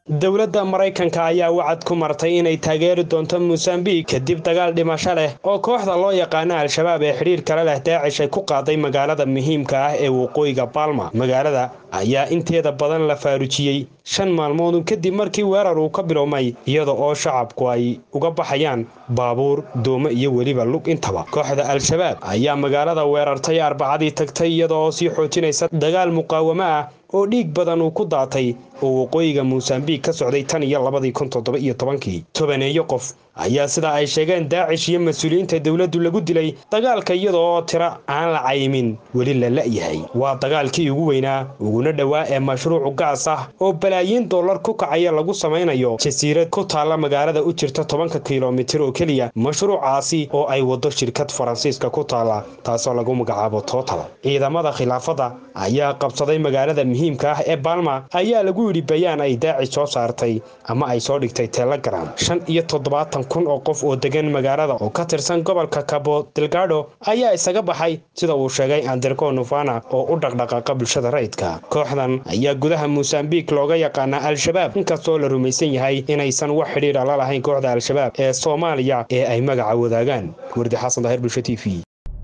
dowladda maraykanka ayaa wacad ku martay inay taageeri doonto mosambiik kadib dagaal dhimasho leh oo kooxda loo yaqaano al-shabaab ee xidhiir kale leh daacish ay ku qaaday magaalada muhiimka ah ee waqooyiga baalma magaalada ayaa inteeda badan la faarujiyey shan maalmood kadib markii weerar uu ka bilowmay iyada oo shacabku ay uga baxayaan baabuur doomo iyo weliba lug intaba kooxda al-shabaab ayaa magaalada weerartay arbacadii tagtay iyada oo sii xoojinaysa dagaal muqaawamo ah oo dhiig badan uu ku daatay oo waqooyiga mosambiik ka socday tan iyo labadii kun toddoba iyo tobankii tobaneeyo qof ayaa sida ay sheegeen daacish iyo mas-uuliyiinta dowladdu lagu dilay dagaalka iyada oo tiro aan la cayimin weli la la'yahay waa dagaalkii ugu weynaa uguna dhowaa ee mashruucu gaas ah oo balaayiin dollar ku kacaya lagu samaynayo jasiirad ku taalla magaalada u jirta tobanka kilomitir oo keliya mashruucaasi oo ay waddo shirkad faransiiska ku taalla taasoo lagu magacaabo tootal ciidamada khilaafadda ayaa qabsaday magaalada muhiimka ah ee baalma ayaa lagu yidhi bayaan ay daacish soo saartay ama ay soo dhigtay telegram shan iyo toddobaatan kun oo qof oo degan magaalada oo ka tirsan gobolka cabo delgado ayaa isaga baxay sida uu sheegay anderco nufana oo u dhaqdhaqaaqa bulshada rayidka kooxdan ayaa gudaha mosambiik looga yaqaana al-shabaab inkastoo la rumaysan yahay inaysan wax xidhiira la lahayn kooxda al-shabaab ee soomaaliya ee ay magaca wadaagaan wardi xasan daahir bulsho t v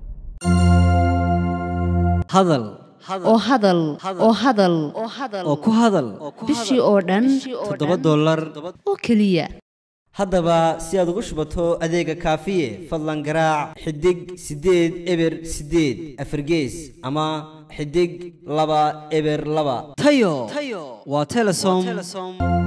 hadal oo hadal oo hadal oo ku hadal bishii oo dhan toddoba dollar oo keliya haddaba si aad ugu shubato adeega kaafiye fadlan garaac xidig siddeed eber siddeed afargees ama xidig laba eber laba tayo waa telesom